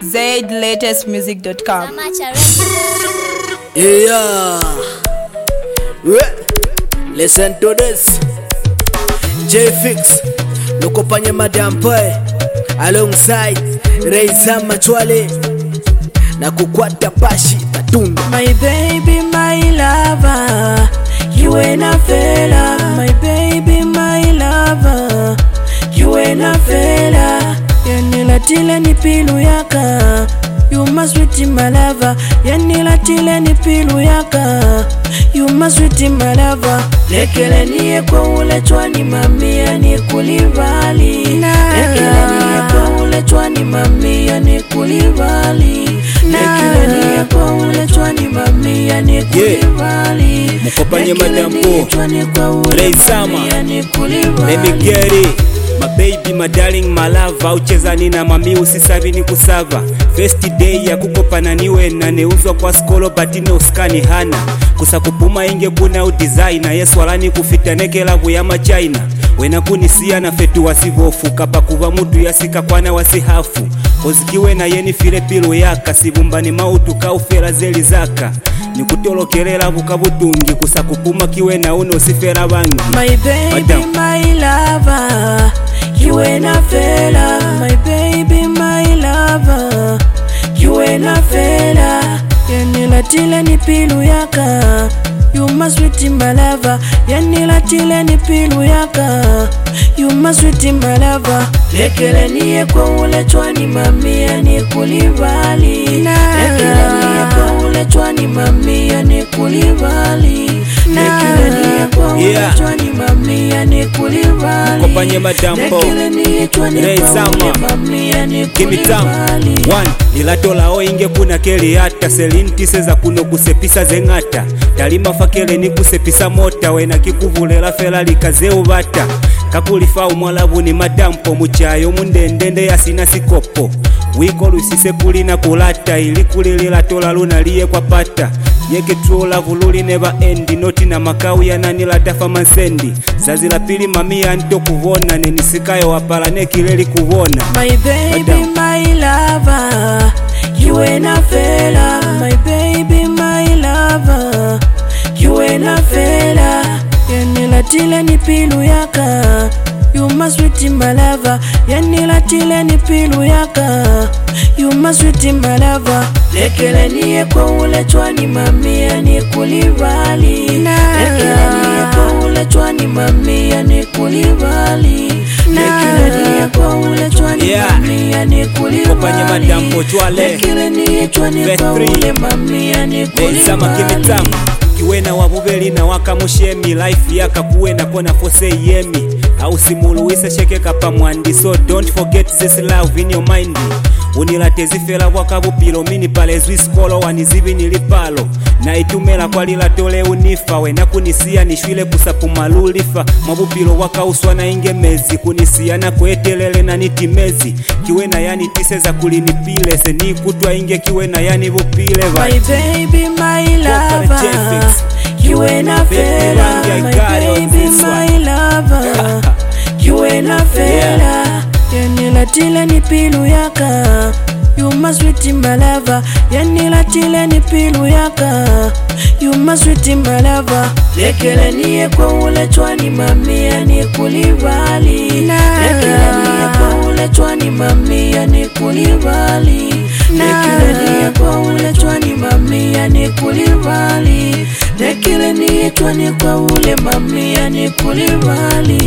zlatestmusic.com. Yeah. Re- Listen to this. J Fix. Nukopanye Madam Boy. Alongside Reisa Machwale. Na kukwata pashi matunda. My baby, my lover, you ain't a fella. My baby, my lover, you ain't a fella. Yanila tile ni pilu yaka, you must sweet my lover. Yanila tile ni pilu yaka, you must sweet my lover. Lekele niye kwa ule chwani mamia ni kulivali. Lekele niye kwa ule chwani mamia ni kulivali. Lekele niye kwa ule chwani mamia ni kulivali. Mukopanye Lekele Madam niye Po. chwani kwa ule Ray Sama. mamia ni kulivali. Let me get it. My baby, my darling, my love uchezani na mami usisavi ni kusava first day ya kukopana niwe na neuzwa kwa skolo batine uskani hana kusa kupuma inge kuna udesigner yesu alani kufitanekela kuyama china wena kunisiya na fetu wasivofu kapa kuva mutu yasika kwana wasihafu kozikiwe na yeni file pilo yaka sivumbani mautu kaufera zeli zaka nikutolokelela vukavutungi kusa kupuma kiwe na uno sifera vangi My baby, Madam. my lover, you ain't a fella. My baby, my lover, you ain't a fella. Yanila tile ni pilu yaka, you must sweet my lover. Yanila tile ni pilu yaka, you must sweet my lover. Lekele niye kwa ule chwani mamia ni kulivali. Lekele niye kwa ule chwani mamia ni kulivali. Lekele niye kwa ule Yeah. chwani mamia ni kulivali. Mkopanye Madam Po. Lekele niye chwani Ray kwa ule Sama. mamia ni kimitamu kulivali. One, ilatolawo inge kuna keli hata selintise za kuno kusepisa zeng'ata talima fakele ni kusepisa mota wena kikuvulela fela likazeuvata kakulifa umwalavu ni madampo muchayo mundendende yasina sikopo wiko lusise kulina kulata ili kulilila tola lunaliye kwa pata yeketulavu luline va endi noti na makau yananilatafa mansendi zazila pili mamia nto kuvona nenisikayo wapala nekileli kuvona My baby, Madam. my lover, you ain't a fella. My baby, my lover, you ain't a fella. Yanila tile ni pilu yaka, you must sweet my lover. Yanila tile ni pilu yaka, you must sweet my lover. Lekele niye kwa ule chwani mamia ni kulivali. Lekele niye kwa ule chwani mamia ni kulivali. Lekele niye kwa ule chwani Yeah. mamia ni Kopanye kulivali. Madam Po Chwale. Lekele niye chwani Verse kwa three. ule mamia ni Benzama kulivali. kimitamu kiwena wavuveli na wakamushemi life yakakuwena kona fose yemi ausimuluwise shekeka pamwandi so don't forget this love in your mind unilate zifela bwakavupilo mini pale zwiskolo wanizivi nilipalo na itumela kwalilatole unifa wena kunisiya nishwile kusapumalulifa mwavupilo wakauswa na ingemezi kunisiya na kwetelele na nitimezi kiwena yani tise za kulinipile senikutwa inge kiwena yani vupile va My baby, my Walker lover, Jeffix. you ain't a Baby, fella. Randy, I My got it on baby, this my one. lover, you ain't a fella. Yanila tile ni pilu yaka, you must sweet my lover. Yanila tile ni pilu yaka, you must sweet my lover. Lekele niye kwa ule chwani mamia ni kulivali. Lekele niye kwa ule chwani mamia ni kulivali. Lekele niye kwa ule chwani mamia ni kulivali. Lekele niye chwani kwa ule mamia ni kulivali.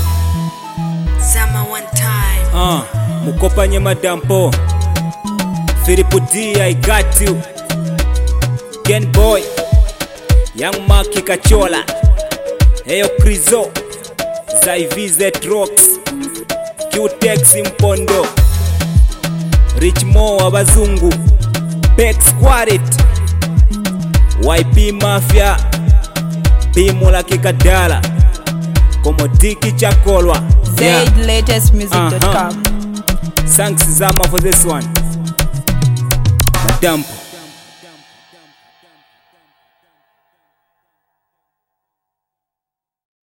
Zama one time. Uh, mukopanye madampo Philip D, I got you Ken Boy Young Maki Kachola Eyo Krizo Zaivizet Rocks Q-Tex Mpondo Rich Mo abazungu Bex Quartet YP Mafia Bimula Kikadala Komodiki Chakolwa Yeah. zlatestmusic.com. Thanks Zama for this one. Madam.